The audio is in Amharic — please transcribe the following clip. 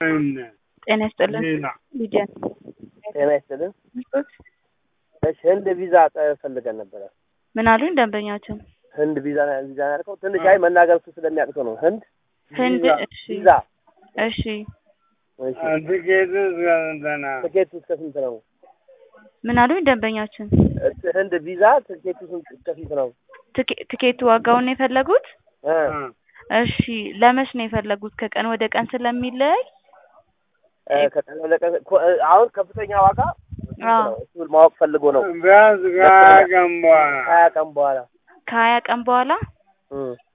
ጤና ይስጥልን ሊዲያ ጤና ይስጥልን። እሺ ህንድ ቪዛ ጠ- ፈልገን ነበረ። ምን አሉኝ ደንበኛችን? ህንድ ቪዛ ቪዛ ያልከው ትንሽ አይ መናገር እሱ ስለሚያቅተው ነው። ህንድ ህንድ እሺ ቪዛ እሺ እሺ። ትኬቱ እስከ ስንት ነው? ትኬቱ እስከ ስንት ነው? ምን አሉኝ ደንበኛችን? እስ- ህንድ ቪዛ ትኬቱ ስንት እስከ ስንት ነው? ትኬ- ትኬቱ ዋጋውን ነው የፈለጉት? እ እሺ ለመች ነው የፈለጉት? ከቀን ወደ ቀን ስለሚለያይ እ ከቀን ወደ ቀን ኮ- እ አሁን ከፍተኛ ዋጋ ስንት አዎ። ነው? እሱን ማወቅ ፈልጎ ነው። ቢያንስ ከሀያ ቀን በኋላ ሀያ ቀን በኋላ ከሀያ ቀን በኋላ እ